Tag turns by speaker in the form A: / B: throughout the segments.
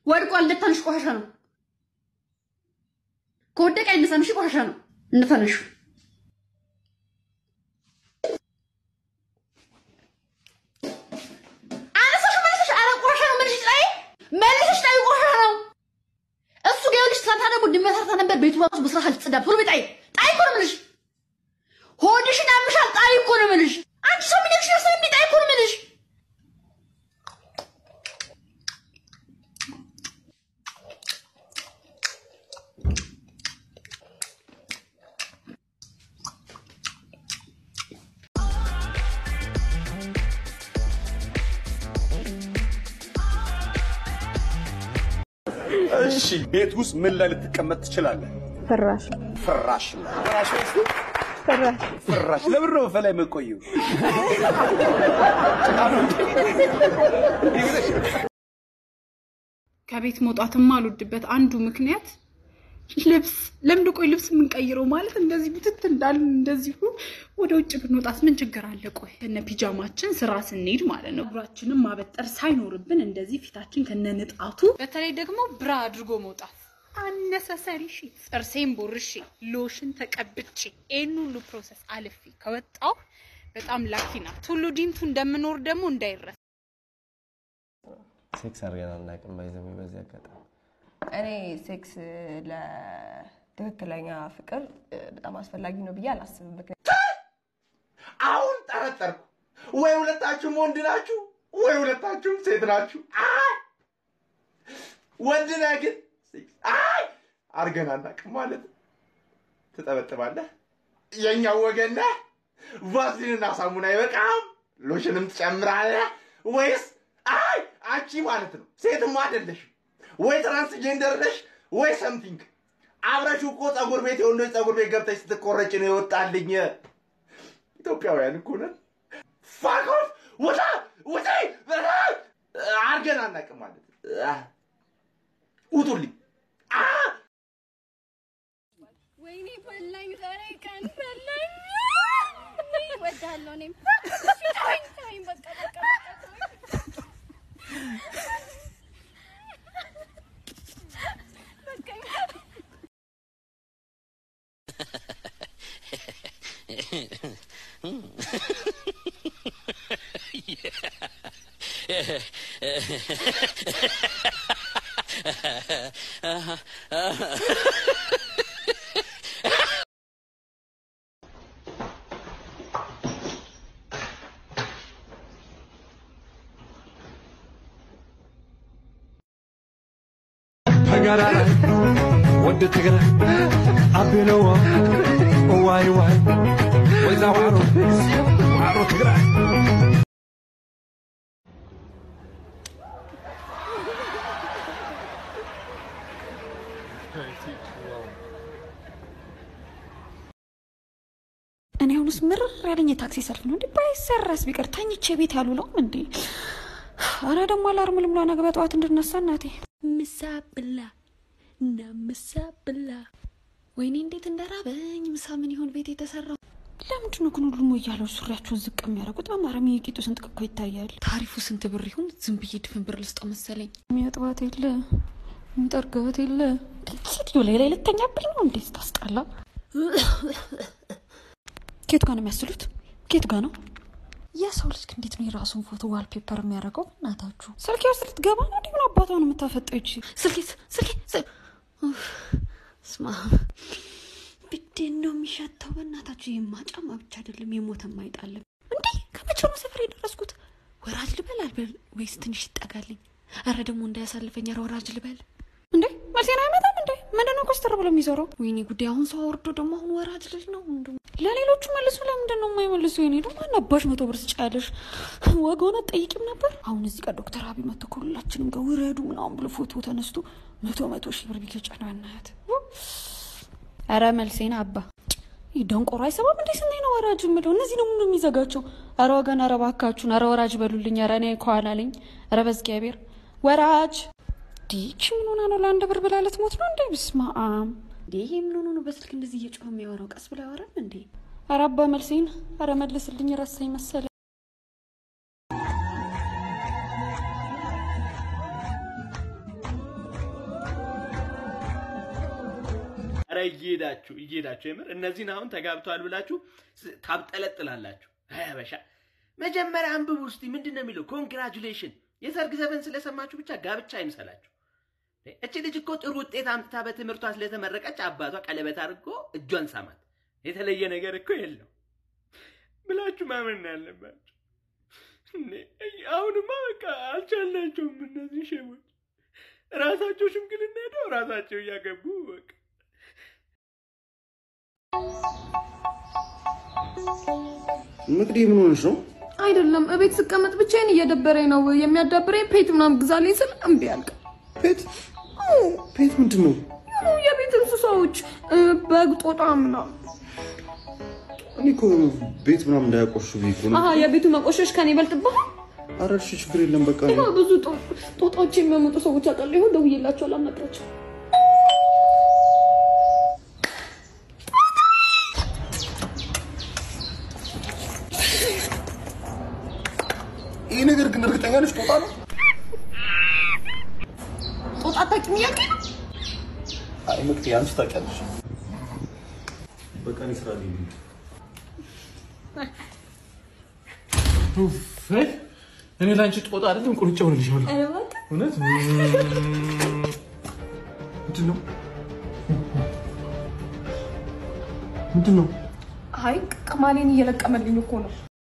A: ወድቋል። እንደታንሽ ቆሻሻ ነው። ከወደቀ አይነሳም። እሺ ቆሻሻ ነው። እንደታንሽ አነሳሽ መልሰሽ፣ ኧረ ቆሻሻ ነው። መልሰሽ ጣይ መልሰሽ ጣይ ቆሻሻ ነው። እሱ ጋር ልጅ ትናንትና ደግሞ ድመት ሰርታ ነበር። ቤቱ ራሱ በስራ አልተጸዳም። ቶሎ በይ ጣይ ጣይ እኮ ነው የምልሽ። ሆድሽን ያምሻል። ጣይ እኮ ነው የምልሽ። አንቺ ሰው ምን ይልሽ ነው? ጣይ እኮ ነው የምልሽ።
B: እሺ ቤት ውስጥ ምን ላይ ልትቀመጥ ትችላለህ?
C: ፍራሽ
B: ፍራሽ ላይ ፍራሽ ላይ
C: ፍራሽ
B: ፍራሽ ለምን ነው በላይ የምትቆየው?
D: ከቤት መውጣት የማልወድበት አንዱ ምክንያት ልብስ ለምንድን ቆይ ልብስ የምንቀይረው ማለት እንደዚህ ብትት እንዳልን እንደዚሁ ወደ ውጭ ብንወጣት ምን ችግር አለ? ቆይ እነ ፒጃማችን ስራ ስንሄድ ማለት ነው እግራችንን ማበጠር ሳይኖርብን እንደዚህ ፊታችን ከነንጣቱ በተለይ ደግሞ ብራ አድርጎ መውጣት አነሰሰሪ ሺ ጥርሴን ቦርሼ ሎሽን ተቀብቼ ይህን ሁሉ ፕሮሰስ አልፌ ከወጣው በጣም ላኪ ናት። ቱሉ ዲምቱ እንደምኖር ደግሞ እንዳይረሳ።
E: ሴክስ አድርገን አናውቅም። ባይዘው በዚህ አጋጣሚ
C: እኔ ሴክስ ለትክክለኛ ፍቅር በጣም አስፈላጊ ነው ብዬ አላስብም። ምክንያቱም
B: አሁን ጠረጠርኩ። ወይ ሁለታችሁም ወንድ ናችሁ፣ ወይ ሁለታችሁም ሴት ናችሁ። አይ ወንድ ነህ ግን ሴክስ አይ አድርገን አናውቅም ማለት ትጠበጥባለህ። የእኛው ወገን ነህ። ቫዝሊንና ሳሙና አይበቃም፣ ሎሽንም ትጨምራለህ ወይስ አይ አንቺ ማለት ነው ሴትም አይደለሽም ወይ ትራንስጀንደር ነሽ ወይ ሰምቲንግ አብረሽ እኮ ፀጉር ቤት የወንዶች ፀጉር ቤት ገብተሽ ስትቆረጭ ነው የወጣልኝ። ኢትዮጵያውያን እኮ ነን። ፋክ ኦፍ ውጣ ውጪ አድርገን አናውቅም ማለት አህ፣ ውጡልኝ። አህ!
F: ወይኔ በላኝ፣ ዛሬ ቀን በላኝ። እወድሃለሁ እኔም። ተወኝ ተወኝ፣ በቃ በቃ በቃ ተወኝ። በቃኝ።
G: ተጋራ ወዲ ትግራይ ኣቢለዎ እዋይ ዋይ ወይዛ ዋዕሮ ዋዕሮ ትግራይ
H: እኔ አሁንስ ምርር ያለኝ የታክሲ ሰልፍ ነው እንዴ? ባይሰራስ ቢቀር ተኝቼ ቤት ያሉለውም እንዴ? አረ ደግሞ አላርም ልምላ ነገ በጠዋት እንድነሳ እናቴ። ምሳ ብላ እና ምሳ ብላ። ወይኔ እንዴት እንደራበኝ። ምሳ ምን ይሆን ቤት የተሰራው? ለምንድን ነው ግን ሁሉም እያለው ሱሪያቸውን ዝቅ የሚያደርጉት? በማረም የቂጡ ስንጥቅ እኮ ይታያል። ታሪፉ ስንት ብር ይሁን? ዝም ብዬ ድፍን ብር ልስጠው መሰለኝ። የሚያጥባት የለ የሚጠርጋት የለ። ሴትዮ ላይ ላይ ልተኛብኝ ነው እንዴ? ስታስጠላ ኬት ጋር ነው የሚያስሉት? ኬት ጋር ነው? የሰው ልጅ እንዴት ነው የራሱን ፎቶ ዋልፔፐር የሚያደርገው? እናታችሁ ስልኬ ውስጥ ልትገባ ነው? እንዲሁን አባቷ ነው የምታፈጠው። ይቺ ስልኬ ስልኬ ስማ ብዴን ነው የሚሸተው። በእናታችሁ ይህማ ጫማ ብቻ አይደለም የሞተም አይጣልም። እንዴ ከመቼ ነው ሰፈር የደረስኩት? ወራጅ ልበል አልበል ወይስ ትንሽ ይጠጋልኝ? አረ ደግሞ እንዳያሳልፈኝ። አረ ወራጅ ልበል እንዴ መልሴን አይመጣም እንዴ? ምንድነው ኮስተር ብሎ የሚዞረው? ወይኔ ጉዳይ! አሁን ሰው አውርዶ ደግሞ አሁን ወራጅ ልል ነው እንዱ ለሌሎቹ መልሱ። ለምንድን ነው የማይመልሱ? የኔ ደግሞ አናባሽ መቶ ብር ስጫለሽ ወገሆነ ጠይቂም ነበር። አሁን እዚህ ጋር ዶክተር አብይ መጥቶ ከሁላችንም ጋር ውረዱ ምናምን ብሎ ፎቶ ተነስቶ መቶ መቶ ሺህ ብር ቢገጫ ነው ያናያት። ኧረ መልሴን አባ ይህ ደንቆሮ አይሰማም እንዴ? ስንት ነው ወራጅ የምለው? እነዚህ ነው ምኑ የሚዘጋቸው? ኧረ ወገን፣ ኧረ እባካችሁን፣ ኧረ ወራጅ በሉልኝ። ኧረ እኔ ከኋላ ነኝ። ኧረ በእግዚአብሔር ወራጅ ዲች ምን ሆና ነው? ለአንድ ብር ብላ ልትሞት ነው እንዴ? ብስማ አም እንዴ ይሄ ምን ሆኖ ነው በስልክ እንደዚህ እየጮኸ የሚያወራው? ቀስ ብላ ያወራል እንዴ? ኧረ አባ መልሴን፣ ኧረ መልስልኝ። ረሳኝ መሰለ
I: እየሄዳችሁ እየሄዳችሁ የምር እነዚህን አሁን ተጋብተዋል ብላችሁ ስ- ታብጠለጥላላችሁ። አይ አበሻ መጀመሪያ አንብቡ እስቲ ምንድን ነው የሚለው? ኮንግራጁሌሽን የሰርግ ዘፈን ስለሰማችሁ ብቻ ጋብቻ አይምሰላችሁ። እቺ ልጅ እኮ ጥሩ ውጤት አምጥታ በትምህርቷ ስለተመረቀች አባቷ ቀለበት አድርጎ እጇን ሳማት። የተለየ ነገር እኮ የለው ብላችሁ ማመን ነው ያለባችሁ። እንዴ፣ አሁንማ በቃ አልቻልናቸውም እነዚህ ሸሞች። ራሳቸው ሽምግልና ሄደው ራሳቸው እያገቡ በቃ
B: ምቅዲ ምን ሆነሽ ነው?
C: አይደለም እቤት ስቀመጥ ብቻዬን እየደበረኝ ነው። የሚያዳብረኝ ፔት ምናምን ግዛልኝ ስል እምቢ አልክ።
B: ፔት ፔት ምንድን ነው?
C: የሆኑ የቤት እንስሳዎች እ፣ በግ፣ ጦጣ ምናምን።
B: እኔ እኮ ቤት ምናምን እንዳያቆሹ ብዬ እኮ ነው።
C: አሀ የቤቱ መቆሸሽ ከኔ ይበልጥብሃል።
B: ኧረ እሺ ችግር የለም በቃ
C: ይኸው ብዙ ጦ- ጦጣዎች የሚያመጡ ሰዎች አውቃለሁ። ይኸው ደውዬላቸዋለሁ፣ አናግራቸው።
B: ይሄ ነገር ግን እርግጠኛ ነሽ ጦጣ ነው?
C: ጦጣ አታውቂም እያልከኝ ነው?
B: አይ ምቅዲ አንቺ ታውቂያለሽ። በቃ እኔ ስራ ላይ ነኝ።
G: እኔ ለአንቺ ጦጣ አይደለም ቁርጫ ሆንልሻለሁ።
C: ኧረ እባክህ
G: እውነት ምንድን ነው ምንድን ነው?
C: አይ ቅማሌን እየለቀመልኝ እኮ ነው።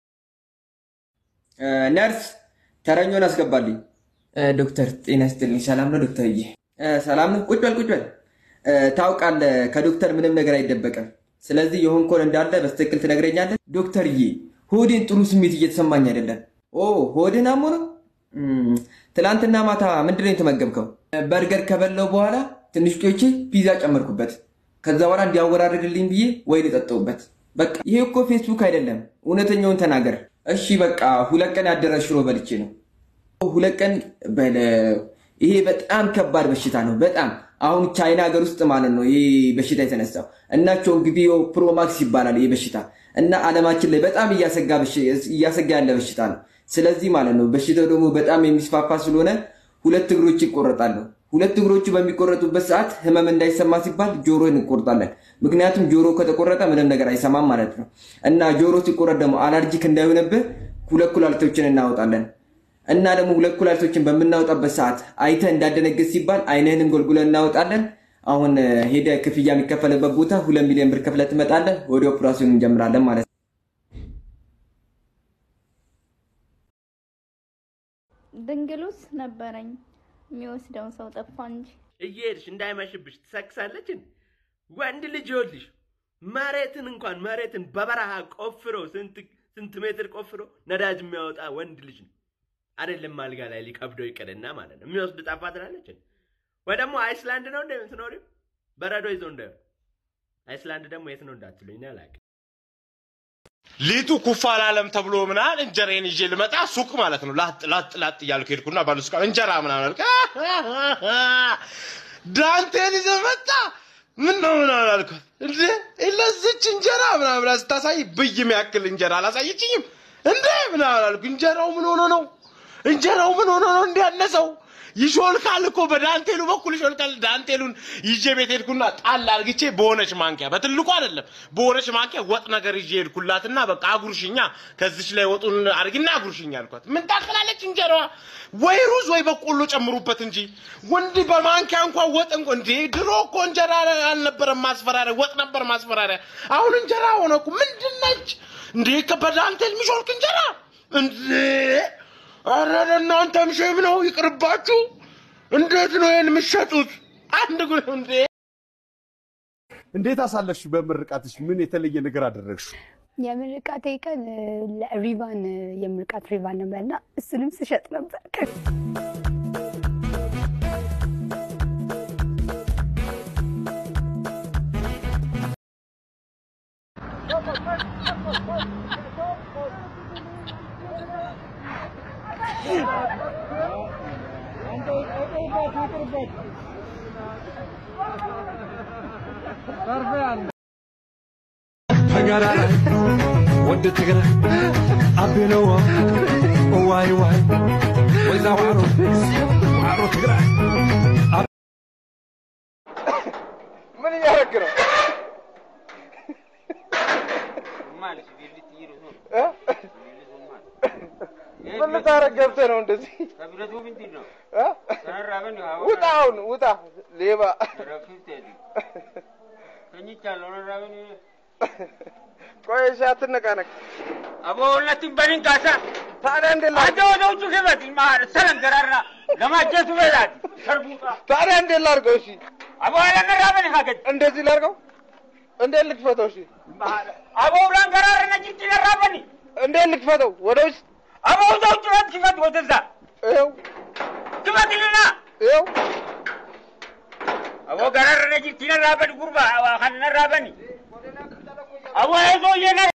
J: ነርስ ተረኞን አስገባልኝ። ዶክተር ጤና ይስጥልኝ። ሰላም ነው ዶክተርዬ? ሰላም ነው። ቁጭ በል ቁጭ በል። ታውቃለህ ከዶክተር ምንም ነገር አይደበቅም። ስለዚህ የሆንኮን እንዳለ በስትክክል ትነግረኛለህ። ዶክተርዬ ሆዴን ጥሩ ስሜት እየተሰማኝ አይደለም። ኦ ሆድን አሞ ነው? እም፣ ትላንትና ማታ ምንድን ነው የተመገብከው? በርገር ከበላው በኋላ ትንሽ ቆይቼ ፒዛ ጨመርኩበት። ከዛ በኋላ እንዲያወራርድልኝ ብዬ ወይን ጠጣሁበት። በቃ ይሄ እኮ ፌስቡክ አይደለም። እውነተኛውን ተናገር። እሺ በቃ ሁለት ቀን ያደረ ሽሮ በልቼ ነው። ሁለት ቀን በለው። ይሄ በጣም ከባድ በሽታ ነው። በጣም አሁን ቻይና ሀገር ውስጥ ማለት ነው ይሄ በሽታ የተነሳው እና ቾንግቢዮ ፕሮማክስ ይባላል ይሄ በሽታ እና ዓለማችን ላይ በጣም እያሰጋ በሽ- እያሰጋ ያለ በሽታ ነው። ስለዚህ ማለት ነው በሽታው ደግሞ በጣም የሚስፋፋ ስለሆነ ሁለት እግሮች ይቆረጣሉ። ሁለት እግሮቹ በሚቆረጡበት ሰዓት ህመም እንዳይሰማ ሲባል ጆሮ እንቆርጣለን። ምክንያቱም ጆሮ ከተቆረጠ ምንም ነገር አይሰማም ማለት ነው እና ጆሮ ሲቆረጥ ደግሞ አላርጂክ እንዳይሆንብህ ሁለት ኩላሊቶችን እናወጣለን እና ደግሞ ሁለት ኩላሊቶችን በምናወጣበት ሰዓት አይተህ እንዳደነግጥ ሲባል አይንህንም ጎልጉለን እናወጣለን። አሁን ሄደ ክፍያ የሚከፈልበት ቦታ ሁለት ሚሊዮን ብር ከፍለህ ትመጣለህ። ወደ ኦፕራሲዮን እንጀምራለን ማለት ነው።
F: ድንግሉስ ነበረኝ የሚወስደውን ሰው ጠፋ እንጂ
I: እየሄድሽ እንዳይመሽብሽ ትሰክሳለች። እንዴ? ወንድ ልጅ ይኸውልሽ መሬትን እንኳን መሬትን በበረሃ ቆፍሮ ስንት ስንት ሜትር ቆፍሮ ነዳጅ የሚያወጣ ወንድ ልጅ ነው። አይደለም አልጋ ላይ ሊከብደው ይቅርና ማለት ነው የሚወስድ ጠፋ ትላለች። እንዴ? ወይ ደግሞ አይስላንድ ነው እንደ የምትኖሪው በረዶ ይዞ እንደ አይስላንድ ደግሞ የት ነው እንዳትሉኝ እኔ አላውቅም።
K: ሊጡ ኩፍ አላለም ተብሎ ምናምን እንጀራዬን ይዤ ልመጣ ሱቅ ማለት ነው። ላጥ ላጥ ላጥ እያልኩ ሄድኩና ባሉስቃ እንጀራ ምናምን አልኩ። ዳንቴን ይዘህ መጣ ምን ነው ምናምን አልኳት። እንዴ ለዚች እንጀራ ምናምን ብላ ስታሳይ ብይ የሚያክል እንጀራ አላሳየችኝም እንዴ ምናምን አልኩ። እንጀራው ምን ሆኖ ነው? እንጀራው ምን ሆኖ ነው እንዲያነሰው? ይሾልካል እኮ በዳንቴሉ በኩል ይሾልካል። ዳንቴሉን ይዤ ቤት ሄድኩና ጣል አርግቼ በሆነች ማንኪያ በትልቁ አይደለም በሆነች ማንኪያ ወጥ ነገር ይዤ ሄድኩላትና በቃ አጉርሽኛ ከዚች ላይ ወጡን አርግና አጉርሽኛ አልኳት። ምን ታክላለች እንጀራዋ? ወይ ሩዝ ወይ በቆሎ ጨምሩበት እንጂ ወንድ በማንኪያ እንኳን ወጥ እንኳ እንዴ! ድሮ እኮ እንጀራ አልነበረም ማስፈራሪያ፣ ወጥ ነበር ማስፈራሪያ። አሁን እንጀራ ሆነ እኮ ምንድን ነች እንዴ? በዳንቴል የሚሾልክ እንጀራ እንዴ! ኧረ ለእናንተም ሼም ነው ይቅርባችሁ። እንዴት ነው ይሄን የምትሸጡት? አንድ ጉ እንዴ!
L: እንዴት አሳለፍሽ? በምርቃትሽ ምን የተለየ ነገር አደረግሽ?
M: የምርቃቴ ቀን ለሪቫን የምርቃት ሪቫን ነበርና እሱንም ስሸጥ ነበር።
G: ተገራራይ ወደ ትግራይ አቤለዋ ዋይ ዋይ ወይዛ ዋዕሮ ዋዕሮ ትግራይ
B: ምን እያደረግ ነው?
K: ገብተህ ነው እንደዚህ
N: ከብረቱ ምንድን ነው?
K: እ?
N: ተራራበን
K: ውጣ አሁን ውጣ ሌባ
N: ረፊት ተኝቻለሁ። ረራበን
K: ቆይ እሺ አትነቃነቅ
N: አቦ ሁለቱም በልን ካሳ
K: ታዲያ እንዴት
N: አንተ ወደ ውጭ ግበት ማር ሰለንገራራ ለማጀቱ በላት ሰርቡጣ
K: ታዲያ እንዴት ላድርገው እሺ
N: አቦ አለነራበን ካገድ
K: እንደዚህ ላድርገው እንዴት ልክፈተው እሺ
N: አቦ ብላንገራር ነጭ ትነራበን
K: እንዴት ልክፈተው ወደ ውስጥ
N: አቦ ወደ ውጭ በት ክፈት ወደዛ
K: ይኸው
N: ክፈትልና
K: ይኸው
N: አቦ ገራር ነጭ ትነራበን ጉርባ ከነራበን አቦ ይዞ የነ